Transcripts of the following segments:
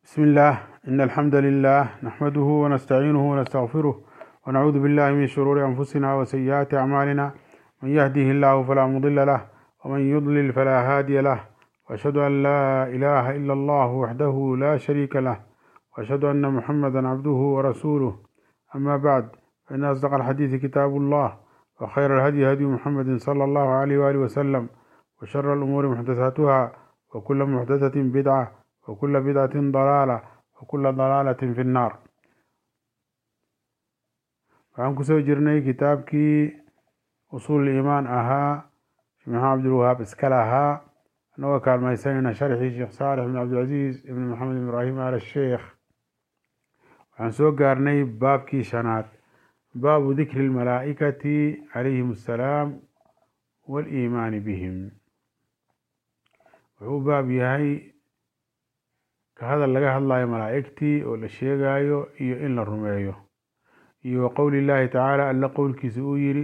بسم الله إن الحمد لله نحمده ونستعينه ونستغفره ونعوذ بالله من شرور أنفسنا وسيئات أعمالنا من يهده الله فلا مضل له ومن يضلل فلا هادي له وأشهد أن لا إله إلا الله وحده لا شريك له وأشهد أن محمدا عبده ورسوله أما بعد فإن أصدق الحديث كتاب الله وخير الهدي هدي محمد صلى الله عليه وآله وسلم وشر الأمور محدثاتها وكل محدثة بدعة وكل بدعة ضلالة وكل ضلالة في النار waxaan kusoo jirnay kitaabkii usuul iimaan ahaa sheekh maxamed cabdilwahaab iskale ahaa anagoo kaalmaysanayna sharxii sheekh saalix ibn cabdilcaziiz ibn maxamed ibn ibraahim al sheekh waxaan soo gaarnay baabkii shanaad baabu dikri lmalaa'ikati calayhim assalaam waaliimaani bihim wuxuu baab yahay ka hadal laga hadlayo malaa'igtii oo la sheegayo iyo in la rumeeyo iyo wa qowli llaahi tacaala alla qowlkiisa uu yidhi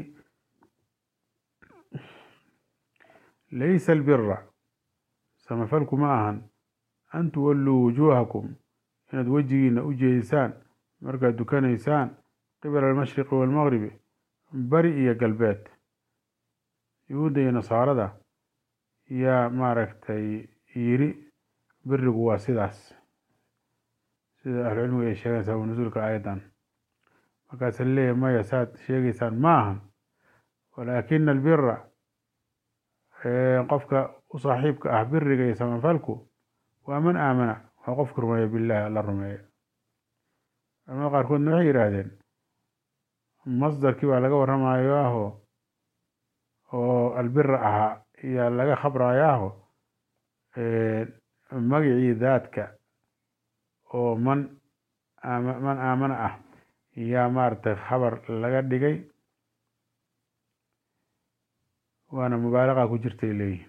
laysa albira samafalku ma ahan an tuwalluu wujuuhakum inaad wejigiina u jeedisaan markaad dukanaysaan qibala almashriqi waalmaqribi bari iyo galbeed yuhuudda iyo nasaarada yaa maaragtay yidhi birigu waa sidaas sida ahlucilmiga ay sheegeen sabab nusuulka aayaddan markaasa leeyahy maya saad sheegaysaan ma ahan walaakina albira qofka u saaxiibka ah biriga iyo samafalku waa man aamana waa qofka rumeeya billahi alla rumeeya culamada qaarkoodna waxay yidhaahdeen masdarkii baa laga warramayo aho oo albira ahaa ayaa laga khabrayo aho magacii daadka oo man man aamana ah yaa maaragtay khabar laga dhigay waana mubaalaqa ku jirtay leeyihin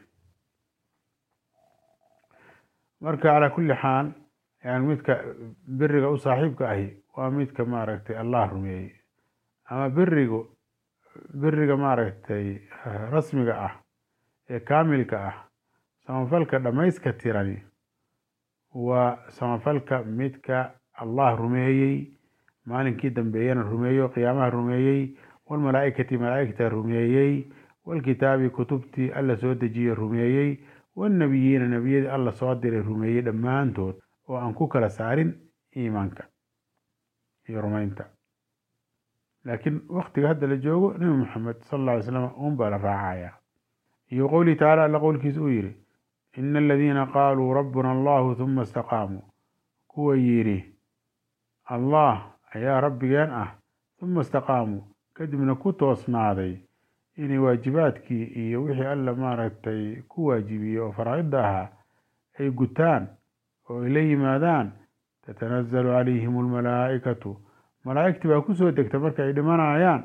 marka calaa kulli xaal yani midka biriga u saaxiibka ahi waa midka maaragtay allah rumeeyey ama birigu biriga maaragtay rasmiga ah ee kaamilka ah samafalka dhammayska tirani waa samafalka midka allah rumeeyey maalinkii dambeeyana rumeeyo qiyaamaha rumeeyey walmalaa'ikati malaa'igta rumeeyey walkitaabi kutubtii alla soo dejiye rumeeyey wannebiyiina nebiyadii alla soo diray rumeeyey dhammaantood oo aan ku kala saarin iimaanka iyo rumaynta laakiin waktiga hadda la joogo nebi moxamed sala alla alay slam un baa la raacaya iyo qowlihi tacaala alla qowlkiisa uu yidhi ina aladiina qaaluu rabbuna allahu huma istaqaamuu kuwa yidhi allah ayaa rabbigeen ah huma istaqaamuu kadibna ku toosnaaday inay waajibaadkii iyo wixii alla maaragtay ku waajibiyey oo faraa'idda ahaa ay gutaan oo ay la yimaadaan tatanazalu calayhim almalaa'ikatu malaa'igtii baa kusoo degta marka ay dhimanayaan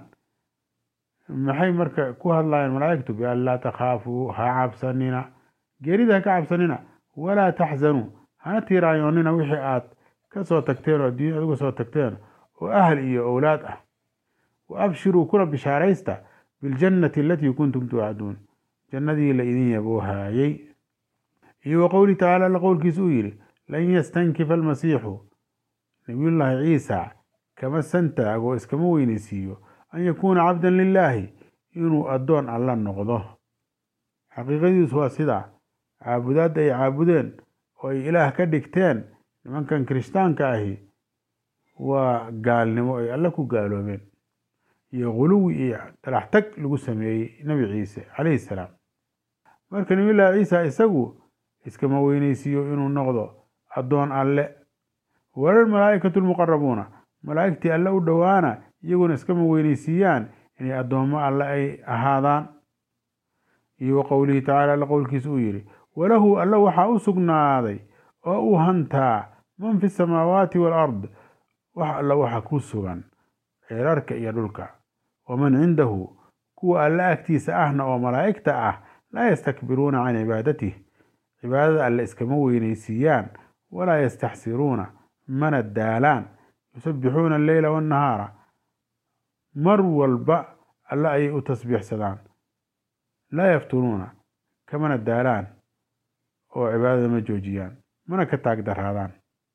maxay marka ku hadlayaan malaa'igtu bian laa takhaafuu ha cabsanina geerida ha ka cabsanina walaa taxzanuu hana tiiraayoonina wixii aad ka soo tagteen oo adduunya aad uga soo tagteen oo ahl iyo owlaad ah wa abshiruu kuna bishaaraysta biljannati alatii kuntum tuucaduun jannadii la idin yaboohaayey iyo wa qowlihi tacaala alla qowlkiisa uu yidhi lan yastankifa almasiixu nabiyullaahi ciisa kama santaago iskama weynaysiiyo an yakuuna cabdan lilaahi inuu addoon alla noqdo xaqiiqadiisu waa sidaa caabudaadda ay caabudeen oo ay ilaah ka dhigteen nimankan kirishtaanka ahi waa gaalnimo ay alle ku gaaloobeen iyo guluwi iyo talax tag lagu sameeyey nebi ciise calayhi salaam marka nabiyullaahi ciisa isagu iskama weynaysiiyo inuu noqdo addoon alle walal malaa'ikatu lmuqarabuuna malaa'igtii alle u dhowaana iyaguna iskama weynaysiiyaan inay addoommo alle ay ahaadaan iyo wa qowlihi tacaala alla qowlkiisa uu yidhi walahu alla waxaa u sugnaaday oo uu hantaa man fi samaawaati waalard wax alla waxa ku sugan ceerarka iyo dhulka waman cindahu kuwa alla agtiisa ahna oo malaa'igta ah laa yastakbiruuna can cibaadatih cibaadada alle iskama weynaysiiyaan walaa yastaxsiruuna mana daalaan yusabbixuuna alleyla waannahaara mar walba alle ayay u tasbiixsadaan laa yafturuuna kamana daalaan oo cibaadada ma joojiyaan mana ka taag daraadaan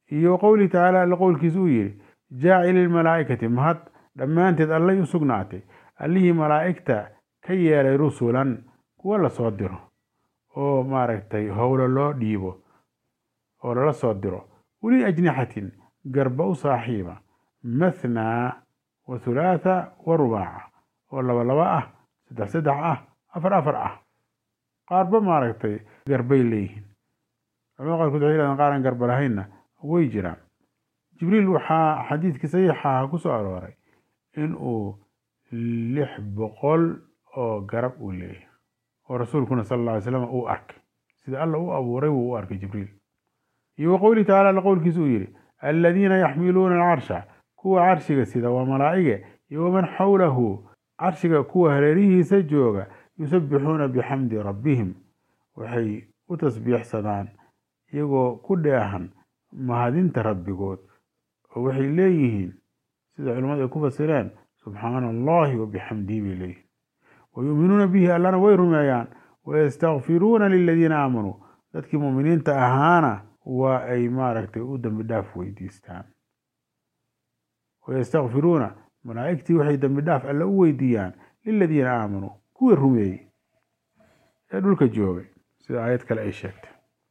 iyo qowlihi tacaala alla qowlkiisa uu yidhi jaacili lmalaa'ikati mahad dhammaanteed allay u sugnaatay allihii malaa'igta ka yeelay rusulan kuwa lasoo diro oo maaragtay howlo loo dhiibo oo lala soo diro uli ajnixatin garba u saaxiiba mathnaa wa thulaatha wa rubaaca oo laba laba ah saddex saddex ah afar afar ah qaarba maaragtay garbay leeyihiin culamada qaarkood waxay yidhahdeen qaaran garba lahaynna way jiraan jibriil waxaa xadiidkii saxiixaha ku soo arooray in uu lix boqol oo garab uu leeyahay oo rasuulkuna sala alla alay slam uu arkay sida alla u abuuray wuu u arkay jibriil iyo wa qowlihi tacala alla qowlkiisa uu yidhi aladiina yaxmiluuna alcarsha kuwa carshiga sida waa malaa'ige iyo waman xawlahu carshiga kuwa hareerihiisa jooga yusabbixuuna bixamdi rabbihim waxay u tasbiixsadaan iyagoo ku dheehan mahadinta rabbigood oo waxay leeyihiin sida culimmadu ay ku fasireen subxaana allahi wa bixamdihi bay leeyihiin wa yuuminuuna bihi allana way rumeeyaan wayastakfiruuna liladiina aamanuu dadkii muuminiinta ahaana waa ay maaragtay u dembi dhaaf weydiistaan wayastakfiruuna malaa'igtii waxay dembi dhaaf alle u weydiiyaan liladiina aamanuu kuwii rumeeyey ee dhulka joogay sida aayad kale ay sheegtay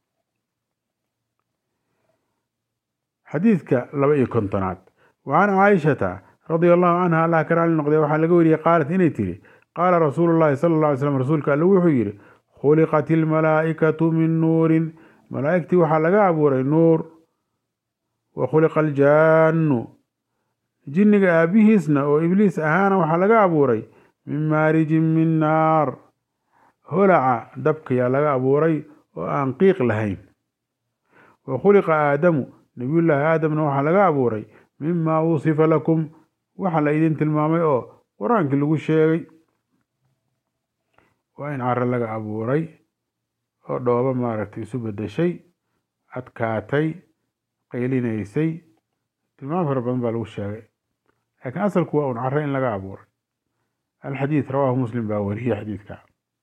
xadiidka laba iyo kontonaad wa can caaishata radia allahu canha allah ka raali noqdee waxaa laga wariyey qaalat inay tiri qaala rasuulu llahi sala alla alay slam rasuulka alle wuxuu yidhi khuliqat ilmalaa'ikatu min nuurin malaa'igtii waxaa laga abuuray nuur wa khuliqa aljaannu jinniga aabihiisna oo ibliis ahaana waxaa laga abuuray min maarijin min naar holaca dabkayaa laga abuuray oo aan qiiq lahayn wa khuliqa aadamu nabiyullaahi aadamna waxaa laga abuuray mimaa wusifa lakum waxa la idin tilmaamay oo qur-aankii lagu sheegay waa in caro laga abuuray oo dhoobo maaragtay isu bedeshay adkaatay qaylinaysay tilmaam fara badan baa lagu sheegay laakiin asalku waa un caro in laga abuuray alxadiid rawaahu muslim baa wariyey xadiidka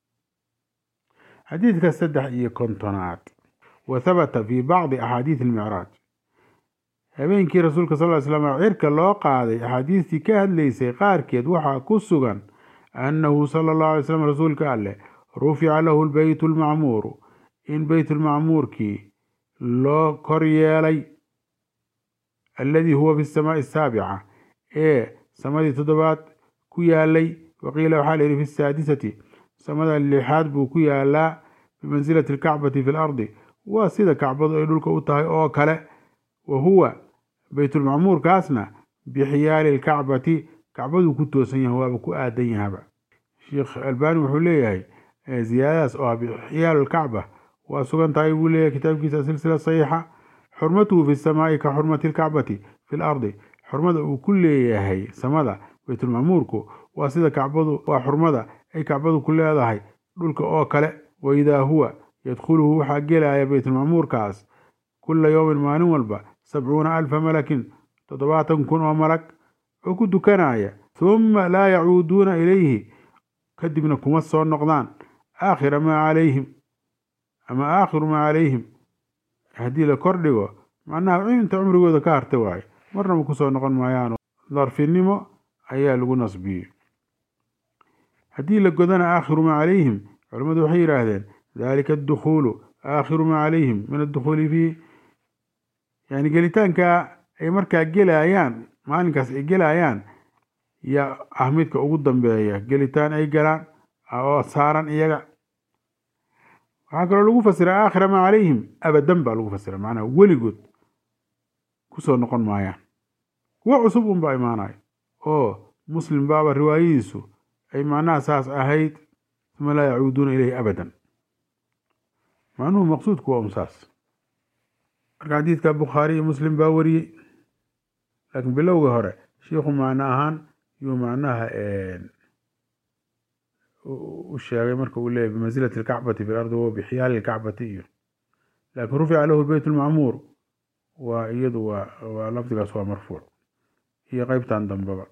xadiidka saddex iyo kontonaad wa habata fi bacdi axaadiid almicraaj habeenkii rasuulka sal ly slam cirka loo qaaday axaadiistii ka hadlaysay qaarkeed waxaa ku sugan annahu sala allahu alay slam rasuulka alleh rufica lahu lbeyt lmacmuuru in beytulmacmuurkii loo kor yeelay alladii huwa fi samaai asaabica ee samadii toddobaad ku yaalay waqiila waxaa la yidhi fi saadisati samada lixaad buu ku yaalaa bimansilati alkacbati fi lardi waa sida kacbadu ay dhulka u tahay oo kale wa huwa beytulmacmuurkaasna bixiyaali alkacbati kacbaduu ku toosan yahay waaba ku aadan yahaba sheekh albani wuxuu leeyahay ziyaadadaas oo ah bixiyaalu alkacba waa sugan tahay buu leeyahay kitaabkiisa silsila saxiixa xurmatuhu fi samaai ka xurmati alkacbati fi lardi xurmada uu ku leeyahay samada beytulmacmuurku waa sida kacbadu waa xurmada ay kacbadu ku leedahay dhulka oo kale waidaa huwa yadkhuluhu waxaa gelaya beytulmacmuurkaas kula yowmin maalin walba sabcuuna alfa malakin toddobaatan kun oo malag oo ku dukanaya humma laa yacuuduuna ilayhi kadibna kuma soo noqdaan aakhira maa calayhim ama aakhiru maa calayhim haddii la kordhigo macnaha inta cumrigooda ka harta waaye marnaba kusoo noqon maayaano darfinimo ayaa lagu nasbiyey haddii la godana aakhiru maa calayhim culimmadu waxay yidhaahdeen dalika addukhuulu aakhiru maa calayhim min addukhuuli fiihi yani gelitaanka ay markaa gelayaan maalinkaas ay gelayaan yaa ah midka ugu dambeeya gelitaan ay galaan oo saaran iyaga waxaa kaloo lagu fasira aakhira maa calayhim abadan baa lagu fasira macnaha weligood kusoo noqon maayaan kuwo cusub unbaa imaanayo oo muslim baaba riwaayadiisu ay macnaha saas ahayd uma laa yacuuduuna ilayhi abadan macnuhu maqsuudku waa un saas marka xadiidka bukhaari iyo muslim baa wariyey laakiin bilowga hore shiikhu macno ahaan yuu macnaha u sheegay marka uu leeyahy bimansilati alkacbati fi lardi wa bixiyaali alkacbati iyo laakiin rufica lahu beyt lmacmuur waa iyadu waa waa lafdigaas waa marfuuc iyo qeybtan dambeba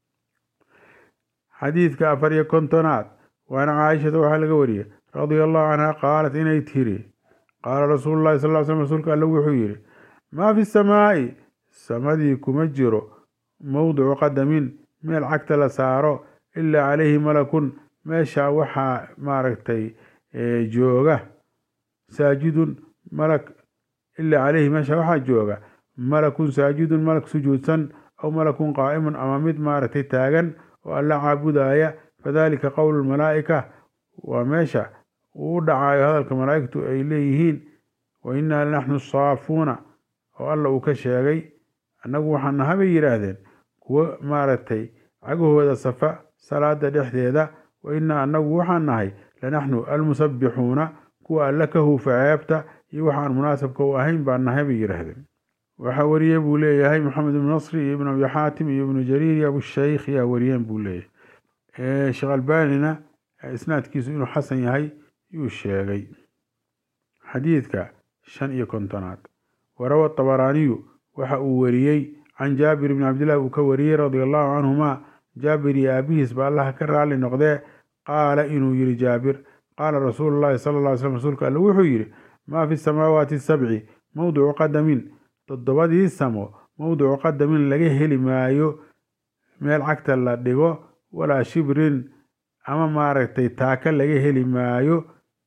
xadiidka afar iyo kontonaad waana caaishata waxaa laga wariyey radia allahu canha qaalat inay tiri qaala rasuulu llahi sal ly slm rasuulka alle wuxuu yidhi maa fi samaa'i samadii kuma jiro mowdicu qadamin meel cagta la saaro ilaa calayhi malakun meesha waxaa maaragtay jooga saajidun malak ilaa calayhi meesha waxaa jooga malakun saajidun malak sujuudsan aw malakun qaa'imun ama mid maaragtay taagan oo alla caabudaya fadalika qowlu lmalaa'ika waa meesha uu u dhacayo hadalka malaa'igtu ay leeyihiin wa innaa lanaxnu saafuuna oo alla uu ka sheegay annagu waxaan naha bay yidhaahdeen kuwo maaragtay cagahooda safa salaada dhexdeeda wa innaa annagu waxaan nahay lanaxnu almusabbixuuna kuwa alla ka huufa ceebta iyo waxaan munaasabka u ahayn baan nahay bay yidhaahdeen waxaa wariyey buu leeyahay maxamed ibnu nasri iyo ibnu abi xaatim iyo ibnu jariir iyo abushaykh yaa wariyeen buu leeyahay sheekh albanina isnaadkiisu inuu xasan yahay yuu sheegay xadiidka shan iyo kontonaad warawa tabaraaniyu waxa uu wariyey can jaabir bni cabdillahi uu ka wariyey radia allahu canhuma jaabir iyo aabihiis ba allaha ka raali noqdee qaala inuu yihi jaabir qaala rasuulu llahi sala lla ly slam rasuulka alle wuxuu yidhi maa fi samaawaati sabci mowdicu qadamin toddobadii samo mowdicu qadamin laga heli maayo meel cagta la dhigo walaa shibrin ama maaragtay taaka laga heli maayo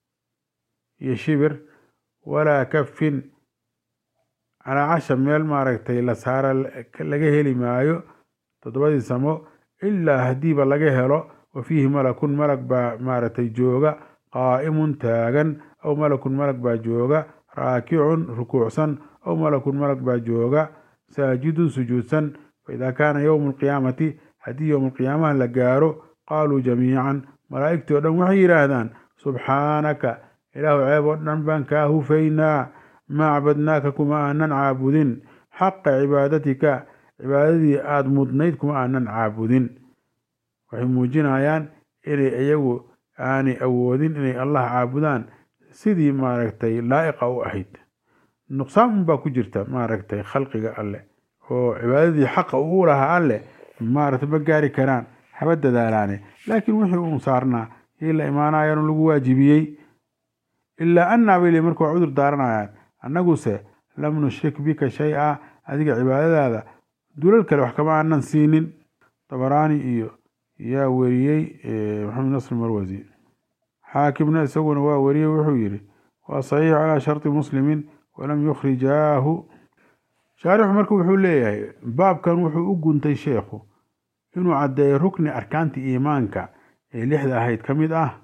iyo shibir walaa kafin calaa casha meel maaragtay la saara laga heli maayo toddobadii samo ilaa haddiiba laga helo wa fiihi malakun malag baa maaragtay jooga qaa'imun taagan aw malakun malag baa jooga raakicun rukuucsan aw malakun malag baa jooga saajidun sujuudsan faidaa kaana yowmu alqiyaamati haddii yowma alqiyaamaha la gaaro qaaluu jamiican malaa'igtii o dhan waxay yidhaahdaan subxaanaka ilaahu ceeb oo dhan baan kaa hufaynaa maa cabadnaaka kuma aanan caabudin xaqa cibaadatika cibaadadii aada mudnayd kuma aanan caabudin waxay muujinayaan inay iyagu aanay awoodin inay allah caabudaan sidii maaragtay laa'iqa u ahayd nuqsaan unbaa ku jirta maaragtay khalqiga alleh oo cibaadadii xaqa uu lahaa alleh maaragtay ma gaari karaan haba dadaalaane laakiin wixii uun saarnaa yay la imaanayaan lagu waajibiyey ilaa annaa bay le marka waa cudur daaranayaan annaguse lam nushrik bika shay-a adiga cibaadadaada dulal kale wax kama aanan siinin tabaraani iyo yaa weriyey maxamed nasr marwasi xaakimna isaguna waa weriyey wuxuu yidhi waa saxiix calaa sharti muslimin walam yukhrijaahu shaarixu marka wuxuu leeyahay baabkan wuxuu u guntay sheekhu inuu caddeeyo rukni arkaanta iimaanka ee lixda ahayd ka mid ah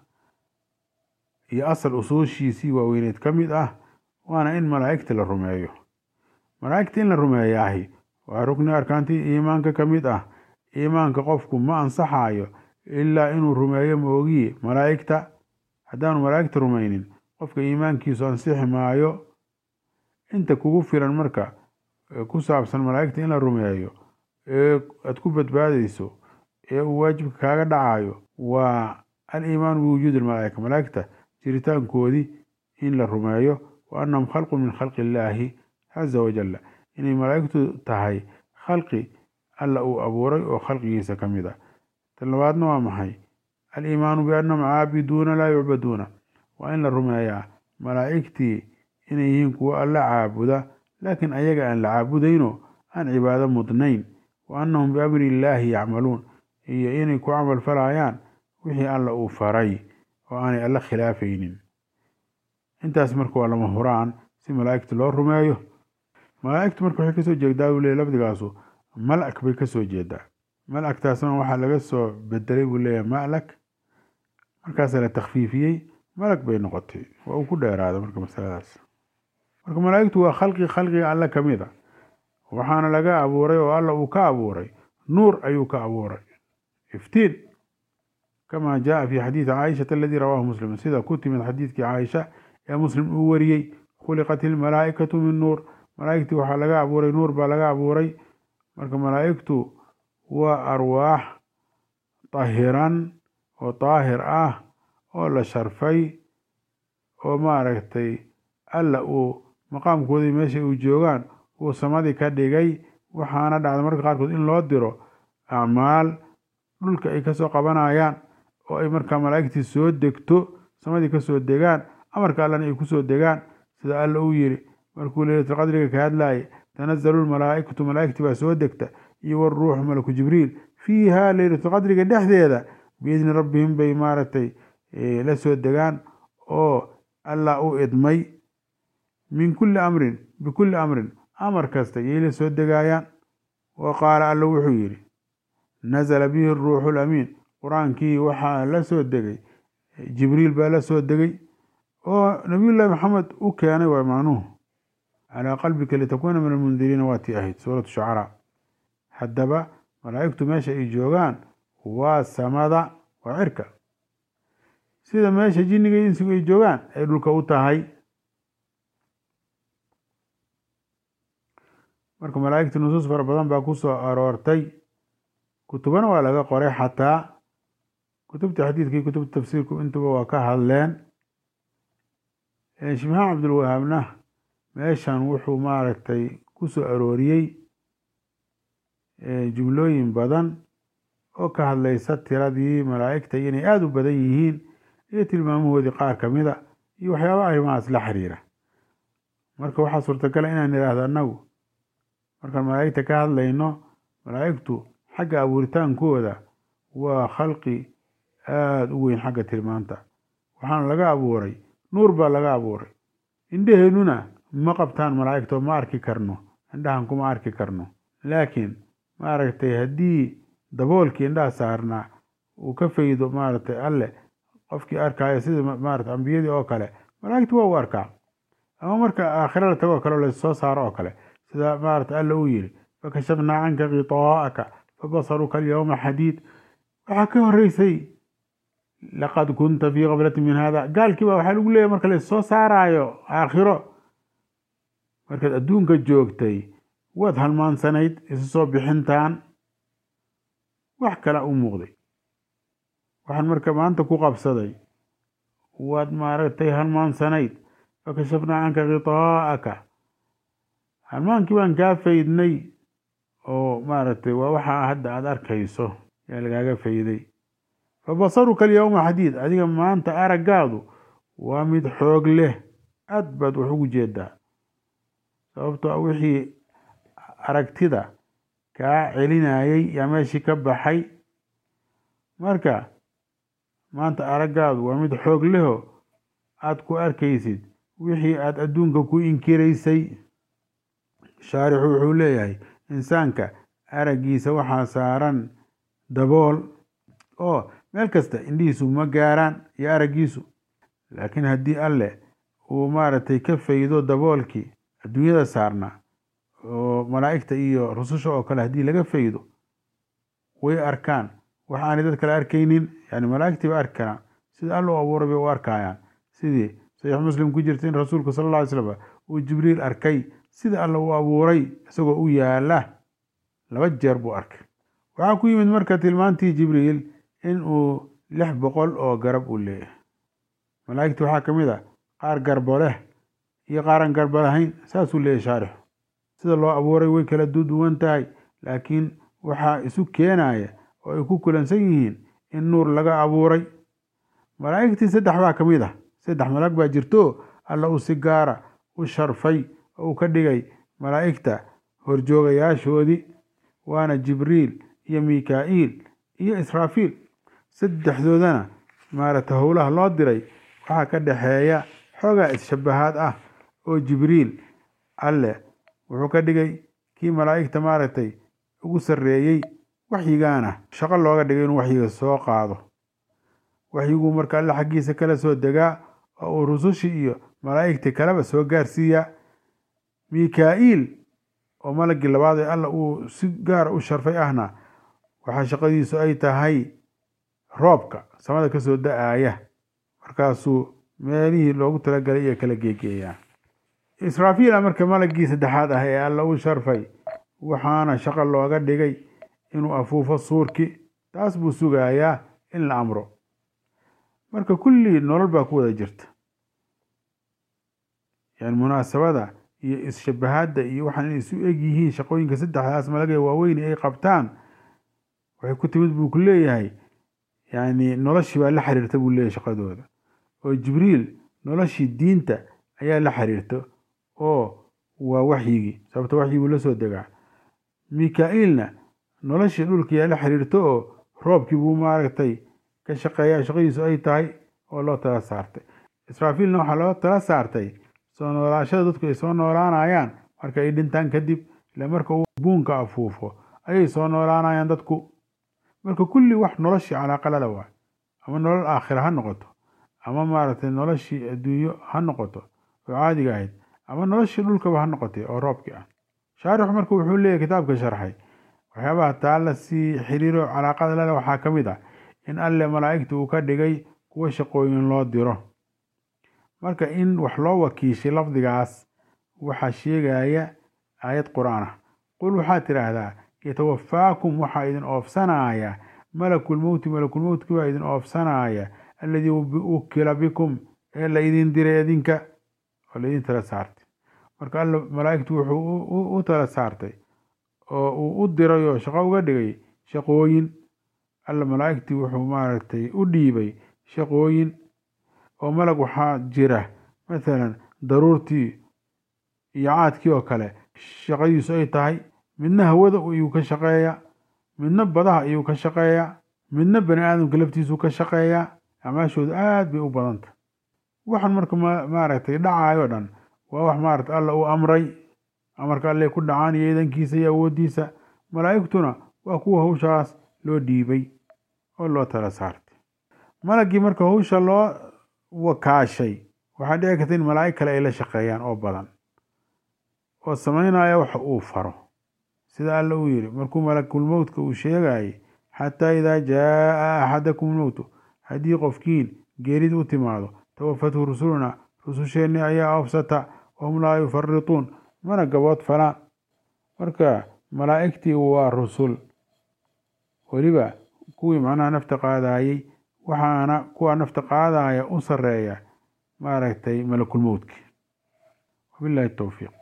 iyo asal usuushiisii waaweyneed ka mid ah waana in malaa'igta la rumeeyo malaa'igta in la rumeeyaahi waa rukni arkaantii iimaanka ka mid ah iimaanka qofku ma ansaxayo ilaa inuu rumeeyo moogiye malaa'igta haddaanu malaa'igta rumaynin qofka iimaankiisu ansixi maayo inta kugu filan marka ku saabsan malaa'igta in la rumeeyo ee aada ku badbaadayso ee uu waajibka kaaga dhacayo waa al-iimaanu biwujuudi almalaa'ika malaa'igta jiritaankoodii in la rumeeyo wa annahum khalqun min khalqi illaahi caza wajalla inay malaa'igtu tahay khalqi alla uu abuuray oo khalqigiisa ka mid a tan labaadna waa maxay al-iimaanu biannahum caabiduuna laa yucbaduuna waa in la rumeeyaa malaa'igtii inay yihiin kuwo alla caabuda laakiin ayaga aan la caabudayno aan cibaado mudnayn wa annahum biamri illaahi yacmaluun iyo inay ku camal falayaan wixii alla uu faray oo aanay alla khilaafaynin intaas marka waa lama huraan si malaa'igta loo rumeeyo malaa'igtu marka waxay kasoo jeedaa buu leey lafdigaasu malak bay kasoo jeedaa malagtaasna waxaa laga soo bedelay buu leeyahay malak markaasaa la takhfiifiyey malag bay noqotay waa uu ku dheeraada marka masaladaas marka malaa'igtu waa khalqi khalqiga alle ka mid a waxaana laga abuuray oo alla uu ka abuuray nuur ayuu ka abuuray iftiin kama jaa fi xadiidi caaishata aladii rawaahu muslim sida ku timid xadiidkii caaisha ee muslim uu wariyey khuliqat ilmalaa'ikatu min nuur malaa'igtii waxaa laga abuuray nuur baa laga abuuray marka malaa'igtu waa arwaax tahiran oo daahir ah oo la sharfay oo maaragtay alla uu maqaamkoodii meesha uu joogaan uu samadii ka dhigay waxaana dhacda marka qaarkood in loo diro acmaal dhulka ay kasoo qabanayaan oo ay markaa malaa'igtii soo degto samadii kasoo degaan amarka allana ay kusoo degaan sida alla uu yidhi markuu leylatulqadriga ka hadlaaya tanazalu lmalaa'ikatu malaa'igti baa soo degta iyo waruuxu malaku jibriil fiiha leylatulqadriga dhexdeeda biidni rabbihim bay maaragtay la soo degaan oo allah u idmay min kulli amrin bikulli amrin amar kasta yay la soo degaayaan wa qaala alla wuxuu yidhi nazala bihi ruuxu lamiin qur-aankii waxaa la soo degay jibriil baa la soo degay oo nabiyullaahi maxamed u keenay waa macnuhu calaa qalbika litakuuna min almundiriina waa tii ahayd suuratu shucaraa haddaba malaa'igtu meesha ay joogaan waa samada waa cirka sida meesha jinniga iyo insigu ay joogaan ay dhulka u tahay marka malaa'igta nusuus fara badan baa ku soo aroortay kutubana waa laga qoray xataa kutubta xadiidka iyo kutubta tafsiirku intuba waa ka hadleen sheekh maxamed cabdulwahaabna meeshan wuxuu maaragtay ku soo arooriyey jumlooyin badan oo ka hadlaysa tiradii malaa'igta iyo inay aada u badan yihiin iyo tilmaamahoodii qaar ka mida iyo waxyaaba arrimahaas la xiriira marka waxaa suurtagala inaan idhaahdo annagu markaan malaa'igta ka hadlayno malaa'igtu xagga abuuritaankooda waa khalqi aada u weyn xagga tilmaanta waxaana laga abuuray nuur baa laga abuuray indheheennuna ma qabtaan malaa'igta oo ma arki karno indhahan kuma arki karno laakiin maaragtay haddii daboolkii indhaha saarnaa uu ka faydo maaragtay alle qofkii arkaayo sida maarata ambiyadii oo kale malaa'igtu waa u arkaa ama marka aakhira la tago kale lasoo saaro oo kale sida maarata alle uu yidhi fakashafnaa canka khitaa'aka fabasaruka alyawma xadiid waxaa ka horeysay laqad kunta fii kaflatin min hada gaalkii baa waxaa lagu leeyahy marka lassoo saaraayo aakhiro markaad adduunka joogtay waad halmaansanayd isu soo bixintaan wax kala u muuqday waxaan marka maanta ku qabsaday waad maaragtay halmaansanayd fakashafnaa canka khitaa'aka halmaankii baan kaa faydnay oo maaragtay waa waxaa hadda aada arkayso yaa lagaaga fayday fabasaruka alyawma xadiid adiga maanta araggaadu waa mid xoog leh aad baad wax ugu jeedaa sababtoo wixii aragtida kaa celinayay yaa meeshii ka baxay marka maanta araggaadu waa mid xoog leho aad ku arkaysid wixii aada adduunka ku inkiraysay shaarixu wuxuu leeyahay insaanka araggiisa waxaa saaran dabool oo meel kasta indhihiisu ma gaaraan iyo araggiisu laakiin haddii alleh uu maaragtay ka faydo daboolkii adduunyada saarnaa oo malaa'igta iyo rususha oo kale haddii laga faydo way arkaan wax aanay dad kale arkaynin yani malaa'igtii ba arki karaan sida alla u abuuray bay u arkayaan sidii saxiix muslim ku jirta in rasuulku sala alla alay slam uu jibriil arkay sida alla uu abuuray isagoo u yaala laba jeer buu arkay waxaa ku yimid marka tilmaantii jibriil in uu lix boqol oo garab uu leeyahay malaa'igtii waxaa ka mid a qaar garbo leh iyo qaaran garbo lahayn saasuu leeyahy shaarixu sida loo abuuray way kala duduwan tahay laakiin waxaa isu keenaya oo ay ku kulansan yihiin in nuur laga abuuray malaa'igtii saddex baa ka mid ah saddex malag baa jirto alla uu si gaara u sharfay oo uu ka dhigay malaa'igta horjoogayaashoodii waana jibriil iyo mikaa'iil iyo israafiil saddexdoodana maaragtay howlaha loo diray waxaa ka dhexeeya xoogaa is-shabahaad ah oo jibriil alleh wuxuu ka dhigay kii malaa'igta maaragtay ugu sarreeyey waxyigaana shaqo looga dhigay inuu waxyiga soo qaado waxyiguu marka alle xaggiisa kala soo degaa oo uu rusushii iyo malaa'igtii kaleba soo gaarsiiyaa mikaa'iil oo malagii labaad ee alla uu si gaara u sharfay ahna waxaa shaqadiisu ay tahay roobka samada ka soo da-aaya markaasuu meelihii loogu talagalay iyo kala geegeeyaa israafiila marka malagii saddexaad ah ee alla u sharfay waxaana shaqo looga dhigay inuu afuufo suurki taas buu sugayaa in la amro marka kullii nolol baa ku wada jirta yani munaasabada iyo is-shabahaadda iyo waxaan inay isu eg yihiin shaqooyinka saddexdaas malagee waaweyni ay qabtaan waxay ku timid buu ku leeyahay yani noloshii baa la xiriirta buu leeyahay shaqadooda oo jibriil noloshii diinta ayaa la xiriirta oo waa waxyigii sababto waxyiguu la soo degaa mika-iilna noloshii dhulkiyaa la xiriirto oo roobkii buu maaragtay ka shaqeeyaa shaqadiisu ay tahay oo loo tala saartay israafiilna waxaa loo tala saartay soo noolaashada dadku ay soo noolaanayaan marka ay dhintaan kadib ile marka uu buunka afuufo ayay soo noolaanayaan dadku marka kulli wax noloshii calaaqalada waa ama nolol aakhira ha noqoto ama maaragtay noloshii adduunyo ha noqoto oo caadiga ahayd ama noloshii dhulkaba ha noqotay oo roobkii ah shaarixu marka wuxuu leeyahy kitaabka sharxay waxyaabaha taa la sii xiriiro calaaqada lale waxaa ka mid ah in alle malaa'igta uu ka dhigay kuwa shaqooyin loo diro marka in wax loo wakiishay lafdigaas waxaa sheegaya aayad qur-aan ah qul waxaad tidhaahdaa yatawafaakum waxaa idin oofsanaya malakulmowti malakulmowtki baa idin oofsanaya alladii wukila bikum ee la idin diray idinka oo laidin tala saartay marka alla malaa'igtu wuxuu u tala saartay oo uu u diray oo shaqo uga dhigay shaqooyin alla malaa'igtii wuxuu maaragtay u dhiibay shaqooyin oo malag waxaa jira mathalan daruurtii iyo caadkii oo kale shaqadiisu ay tahay midna hawada ayuu ka shaqeeyaa midna badaha ayuu ka shaqeeyaa midna bani aadamka laftiisuu ka shaqeeyaa acmaashoodu aad bay u badanta waxaan marka maaragtay dhacayo dhan waa wax maaragtay alla uu amray amarka alle ku dhacaan iyo idankiisa iyo awooddiisa malaa'igtuna waa kuwa hawshaas loo dhiibay oo loo tala saartay malaggii marka hawsha loo wakaashay waxaa dhici karta in malaa'ig kale ay la shaqeeyaan oo badan oo samaynaya waxa uu faro sida alle uu yidhi markuu malakulmowtka uu sheegayay xataa idaa jaaa axadakum lmowtu haddii qofkiin geerid u timaado tawafathu rusuluna rususheenni ayaa oofsata wahum laa yufarituun mana gabood falaan marka malaa'igtii waa rusul weliba kuwii macnaha nafta qaadayey waxaana kuwa nafta qaadaya u sareeya maaragtay malakulmowtki wabillahi towfiiq